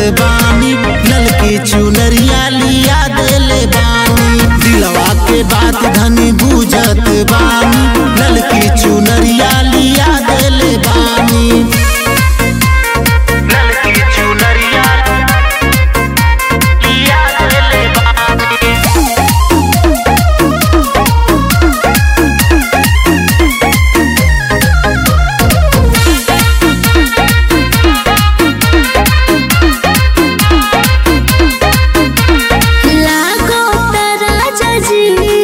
बानी ललकी चुनरिया लिया देले बानी दिलवा के बात धनी बुझत बानी ललकी चुनरिया लिया देले बानी ललकी चुनरिया लिया देले बानी लागो राजा जी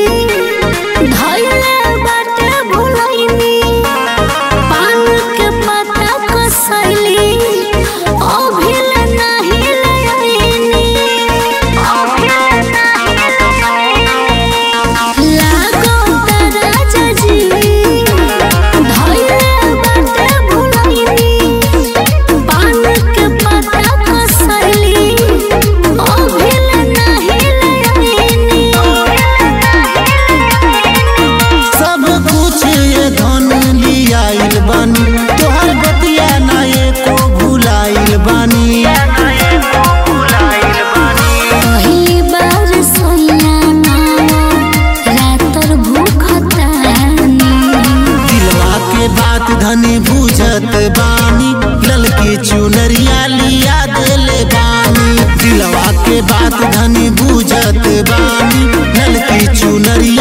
धइले बाटे भुलैनी पान के पत्ता कसैली अभिल नाही लैनी अभिल नाही लागो राजा जी धइले बाटे भुलैनी पान के पत्ता कसैली अभिल नाही लैनी सब कुछ ये धन लियाइल बानी तोहर बतिया ना एको भुलाइल बानी पहिली बार सोइया नावा रातर भूखतानी दिलवा के बात धनी बुझत बानी ललकी चुनरिया लिया देले बानी दिलवा के बात धनी बुझत बानी ललकी चुनरिया